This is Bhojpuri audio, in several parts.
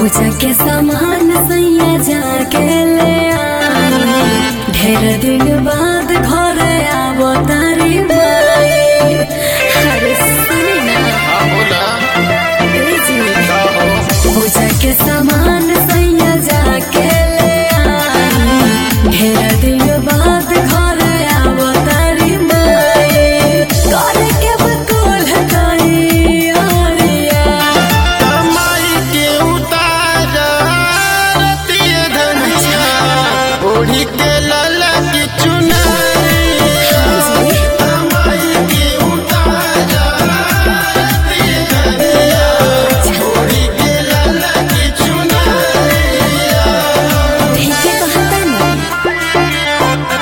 पूजा के सामान सैया जाके ले आई ढेर दिन बाद घर आबो तारी माई अरे सुनी ना हाँ बोला ए जी का हो पूजा के सामान सैया जाके ले आई ढेर दिन बाद घर आबो तारी माई करे के बकुल हटाई आरिया कमाई के उतार रतिय धनिया ओढ़ी के लाला की चुनरिया कमाई के उतार रतिय धनिया ओढ़ी के लाला की चुनरिया ठीक है कहता नहीं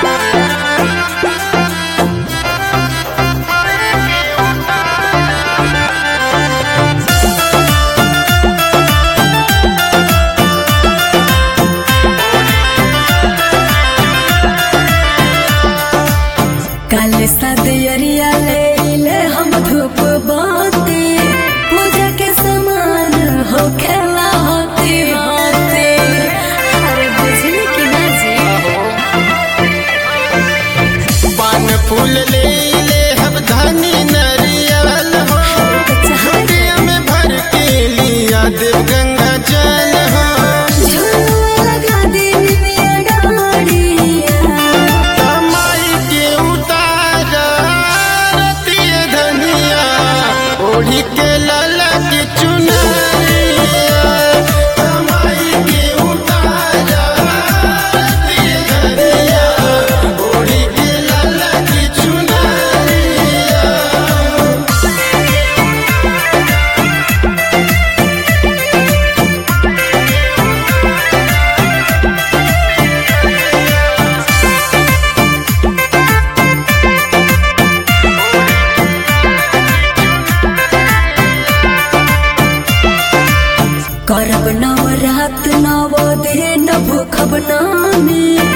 कल सदरिया ले ले हम धूप बाती पूजा के समान हो खेला होती होती अरे बुझली कि ना जी पान फूल ले ले हम धनी नरियल हो छुटिया में भर के लिया देव गंगा जल हो झूला लगा दी निमिया डालिया कमाई के उतार रतिय धनिया ओढ़ी के लाला की चुनरिया कमाई के उतार रतिय धनिया ओढ़ी के लाला की चुनरिया करब नव रात नव दिन भूखब नामी